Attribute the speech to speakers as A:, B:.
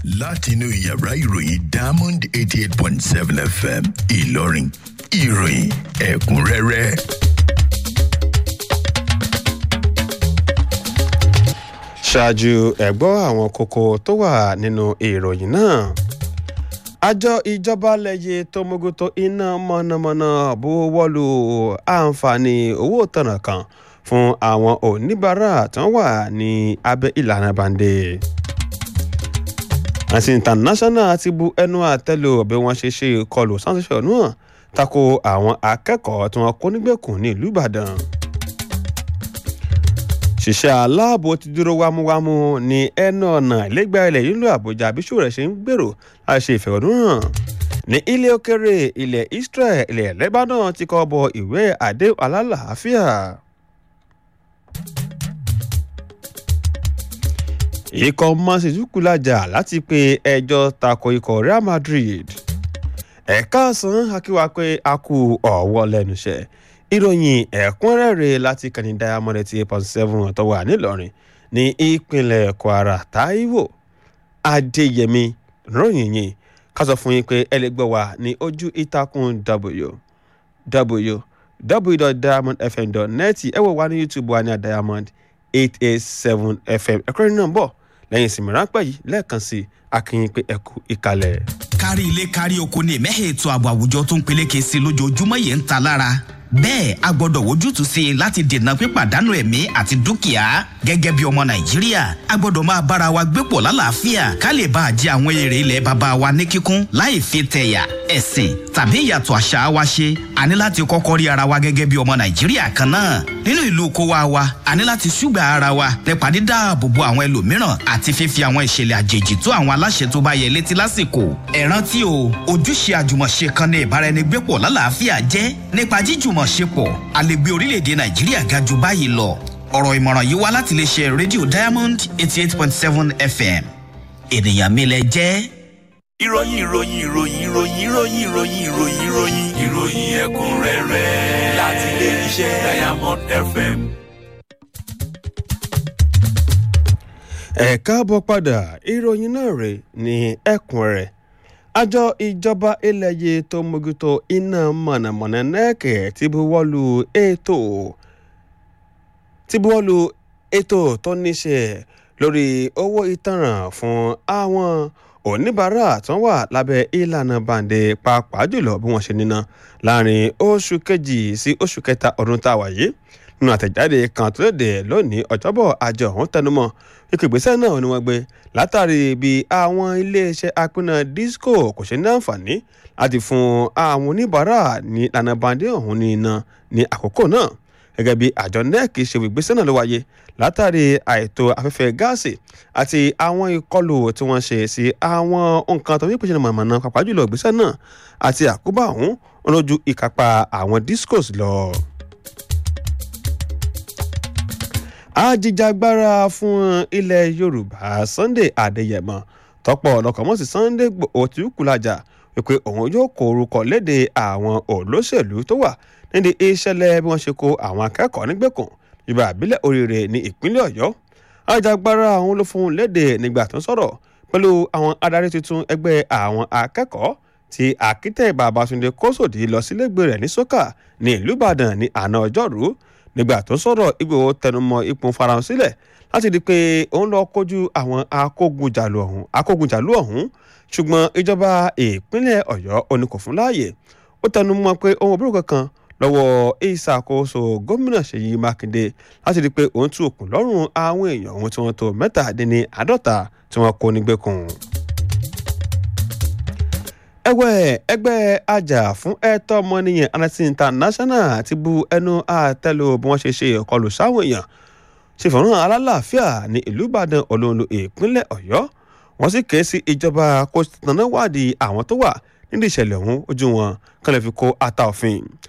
A: látinú yàrá ìròyìn diamond eighty eight point seven fm ìlọrin ìròyìn ẹ̀kúnrẹ́rẹ́.
B: ṣáájú ẹ̀gbọ́ àwọn kókó tó wà nínú ìròyìn náà àjọ ìjọba lẹ́yẹ tó mójútó iná mọ̀nàmọ́ná buwọ́lu àǹfààní owó tọ̀nà kan fún àwọn oníbàárà tó wà ní abẹ́ ìlànà bande àti international ti bu ẹnu àtẹ́lù bí wọ́n ṣe ṣe ìkọlù sáńsẹ̀ṣọ̀ náà tako àwọn akẹ́kọ̀ọ́ tí wọ́n kó nígbèkùn ní ìlú ìbàdàn ṣiṣẹ́ aláàbò ti dúró wámúwámú ní ẹnu ọ̀nà ìlẹ́gbẹ̀ẹ́ ilẹ̀ nílùú àbújá bí ṣòro ṣe ń gbèrò láti ṣe ìfẹ̀hónúhàn ní ilé òkèrè ilẹ̀ israel ilẹ̀ lebanon ti kọ́ bọ ìwé àdéhùn alálàáfíà. ikọ̀ mọ́sídùkú lajà láti pe ẹjọ́ tako ikọ̀ real madrid ẹ̀ka ọ̀sán akíwá pé a kú ọ̀wọ́ lẹ́nu iṣẹ́ ìròyìn ẹ̀kúnrẹ́rẹ́ láti kàní diamond eighty eight point seven tó wà nílọrin ní ìpínlẹ̀ kwara taiwo adéyẹmí ròyìn yìí ká sọ fún yín pé ẹ lè gbọ́ wa ní ojú ìtàkùn www.diamondfm.net ẹ wò wá ní youtube wa ní diamond eight eight seven fm ẹ̀kúnrẹ́rẹ́ náà ń bọ̀ lẹ́yìn ìsinmi ráńpẹ́ yìí lẹ́ẹ̀kan sí akínyìn pé ẹ kú ìkàlẹ̀.
C: kárí ilé kárí oko ní ìmẹ́hẹ̀ ètò ààbò àwùjọ tó ń peléke sí lójoojúmọ́ yìí ń ta lára bẹ́ẹ̀ a gbọ́dọ̀ wojútùú sí i láti dènà pípàdánù ẹ̀mí àti dúkìá gẹ́gẹ́ bí ọmọ nàìjíríà a gbọ́dọ̀ máa bára wa gbé pọ̀ lálàáfíà ká lè bá a jẹ àwọn èrè ilẹ̀ bàbá wa ní kíkún láì fi tẹ̀yà ẹ̀sìn tàbí ìyàtọ̀ àṣà wa ṣe a ní láti kọ́kọ́ rí ara wa gẹ́gẹ́ bí ọmọ nàìjíríà kan náà nínú ìlú kó wa wa a ní láti ṣùgbà ara wa nípa dídáàbò bo àwọn ẹlòmíràn àti fífi àwọn ìṣẹ̀lẹ̀ àjèjì tó àwọn aláṣẹ tó bá yẹ létí lásìkò ẹ rántí o ojúṣe àjùmọ̀ṣe kan ní ìbáraẹnigbépọ̀ lálàáfíà jẹ́ nípa jíjùmọ̀ ṣepọ̀ a lè gbé orílẹ̀-èdè nàìjíríà ga jù báyìí lọ ọ̀rọ̀ ìmọ̀ràn yìí wá láti lè ṣe rédíò diamond eighty eight point seven fm ènìyàn mi lẹ jẹ́.
D: ìròyìn ìròyìn ìròyìn ìròyìn ìròyìn ìròyìn ìròyìn ìròyìn ìròyìn ẹ̀kúnrẹ́rẹ́ láti ilé iṣẹ́ diamond fm.
B: ẹ káàbọ̀ padà ìròyìn náà rè ní ẹ̀kúnrẹ́rẹ́ àjọ ìjọba ilẹ̀ yìí tó mójútó iná mọ̀nàmọ́ná nẹ́ẹ̀kẹ́ ti buwọ́lu ètò ti buwọ́lu ètò tó níṣe lórí owó ìtanràn fún àwọn oníbàárà tó wà lábẹ́ ìlànà bàǹdẹ̀ pàápàá jùlọ bí wọ́n ṣe níná láàrin oṣù kejì sí oṣù kẹta ọdún tá a wà yìí nínú àtẹ̀jáde kan tó léde lónìí ọ̀jọ́bọ̀ àjọ ọ̀hún tẹnumọ́ ikú ìgbésẹ̀ náà ni wọ́n gbé látàrí bí àwọn iléeṣẹ́ apínà disco kò ṣe ní àǹfààní láti fún àwọn oníbàárà ní ìlànà bàǹdẹ̀ ọ̀hún ní iná ní àkókò náà gẹ́gẹ́ bí àjọ nec ṣe ìgbésẹ̀ náà ló wáyé látàrí àìtó afẹ́fẹ́ gáàsì àti àwọn ìkọlù tí wọ́n ṣe sí àwọn nǹkan tó ní pèsè mọ̀nàmọ́ná pàápàá jùlọ ìgbésẹ̀ náà àti àkóbá ọ̀hún lójú ìkápá àwọn discos lọ. ajijagbara fún ilẹ̀ yorùbá sunday adéyẹmọ tọpọ ọlọkọmọsí sunday òtúkùlájà wípé òun yóò kó orúkọ léde àwọn olóṣèlú tó wà nídìí ìṣẹ̀lẹ̀ bí wọ́n ṣe kó àwọn akẹ́kọ̀ọ́ nígbèkùn ìgbà àbílẹ̀ oríire ní ìpínlẹ̀ ọ̀yọ́ ajijagbara àwọn ló fún léde nígbà tó ń sọ̀rọ̀ pẹ̀lú àwọn adarí tuntun ẹgbẹ́ àwọn akẹ́kọ̀ọ́ tí akítẹ́ babatunde kósòdì lọ sílégbè rẹ̀ ní sọ́kà ní ìlú ìbàdàn ní àná ọjọ́rú nígbà tó sọ̀rọ̀ ìgbòho tẹnumọ́ ipò farahàn sílẹ̀ láti di pé òun lọ kojú àwọn akógunjàlú ọ̀hún akógunjàlú ọ̀hún ṣùgbọ́n ìjọba ìpínlẹ̀ ọ̀yọ́ òní kò fún láàyè ó tẹnumọ́ pé ohun òbúrò kankan lọ́wọ́ ìṣàkóso gómìnà ṣèyí mákindé láti di pé òun tú òkun lọ́rùn àwọn èèyàn ohun tí wọ́n tó mẹ́tàdínní àádọ́ta tí wọ́n kó nígbèkùn ẹgbẹ́ ẹgbẹ́ ajá fún ẹ̀tọ́ ọmọnìyàn amnesty international ti bu ẹnu àtẹ́lu bí wọ́n ṣe ṣe ìkọlù sáwọn èèyàn ṣe fọ̀rọ̀ alálàáfíà ní ìlú ìbàdàn olóńlò ìpínlẹ̀ ọ̀yọ́ wọ́n sì ké sí ìjọba kó tanná wádìí àwọn tó wà nídìí ìṣẹ̀lẹ̀ ọ̀hún ojú wọn kán lè fi kó ata òfin